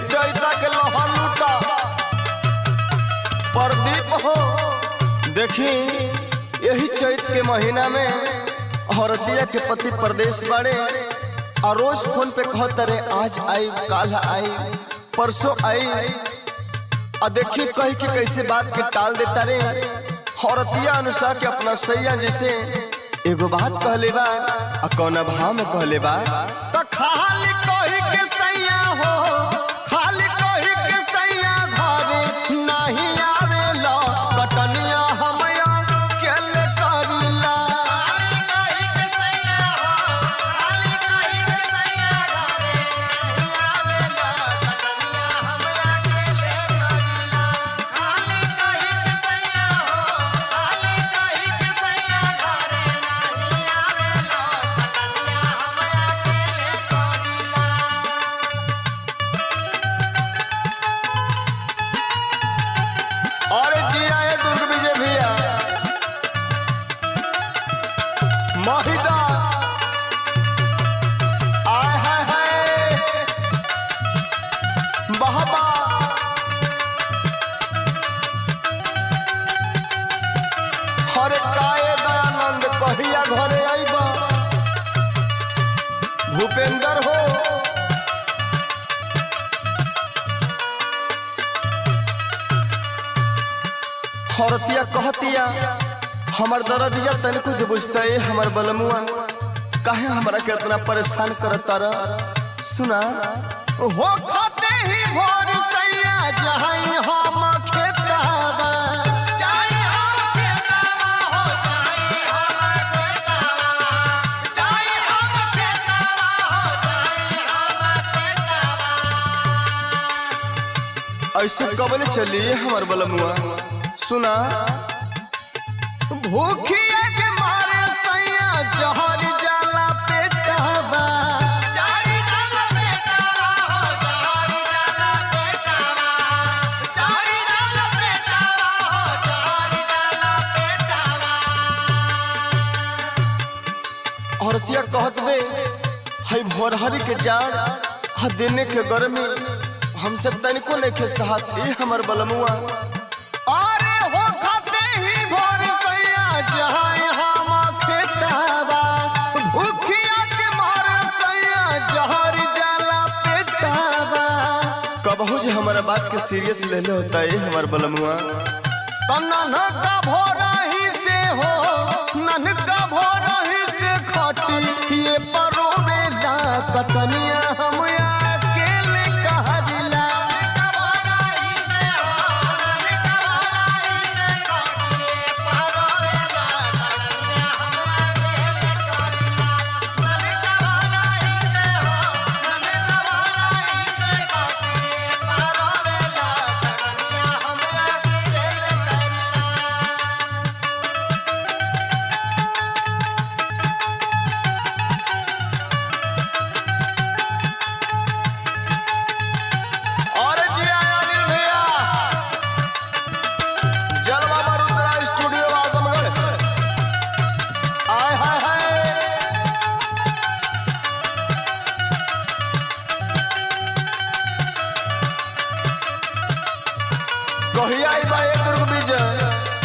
चैता के लोहा लूटा प्रदीप हो देखी यही चैत के महीना में औरतिया के पति प्रदेश बाड़े और रोज फोन पे कहत रे आज आई काल आई परसों आई आ देखी कही के कैसे बात के टाल देता रे औरतिया अनुसार के अपना सैया जैसे एगो बात कहले बा आ कौन भाव में कहले बा तो खाली कही के सैया हो खाली कही के सैया घरे नहीं आवेला कटनिया हमया केले करिला और जिया है दुर्ग विजय भैया महिदा आय हाय हाय बहबा हरे काए दयानंद कहिया घरे आइबा भूपेंद्र हो औरतिया कहतिया हमर दरदिया तनिको जो बुझता है हमर बलमुआ काहे हमरा के इतना परेशान करता रह सुना हो खाते ही भोर सैया जहाई हम खेतावा ऐसे कबले चली हमर बलमुआ सुना भूखिया के मारे सैया जहर जाला पेटावा औरतिया कहत बे हई भोरहरी के जाड़ हा देने के गर्मी हमसे तनिको नहीं के साहस ई हमर बलमुआ अरे हो खाते ही भोर सैया जहां हम खेतावा भूखिया के मारे सैया जहर जाला पेटावा कबहू जे हमारा बात के सीरियस ले ले होता है हमर बलमुआ तना न का भोरा ही से हो नन का भोरा ही से खटी ये परोवेला कतनिया हम अकेले कहला और जी आया अनिल भैया जलवा मरुद्रा स्टूडियो आजमगढ़ आय हाय हाय कहिया आई बा एक दुर्ग विजय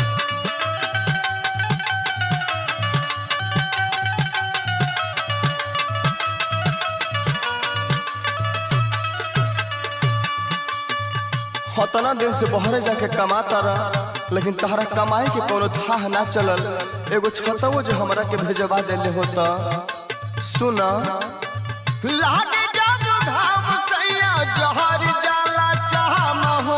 हतना दिन से बहरे जाके कमाता रह लेकिन तहरा कमाए के कोनो थाह ना चलल एगो छतवो जो हमरा के भेजवा देले होता सुना लागे जब घाम सैया जहर जाला चाहम हो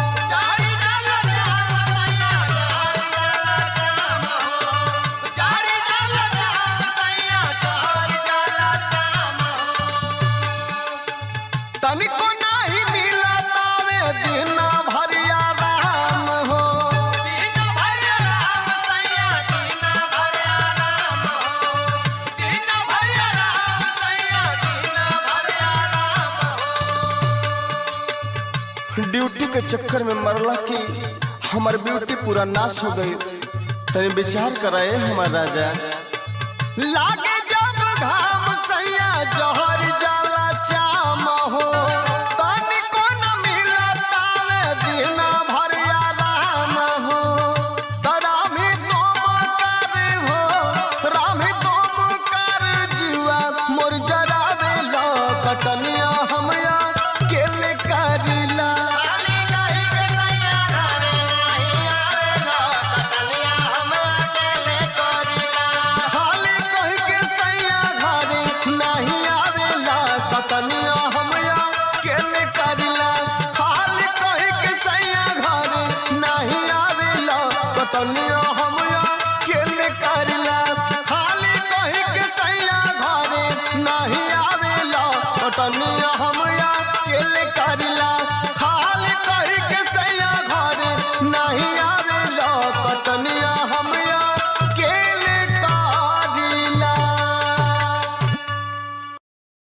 तनिको नाही मिला तावे दिन भरिया राम हो ड्यूटी के चक्कर में मरला की हमार ब्यूटी पूरा नाश हो गई तनी विचार कराए हमार राजा लागे जब घाम सैया जहर जाला चाम हो तनिको कटनिया हम अकेले करिला खाली कही के सैया घरे नहीं आवेला कटनिया हम अकेले करिला खाली कही के सैया घरे नहीं आवेला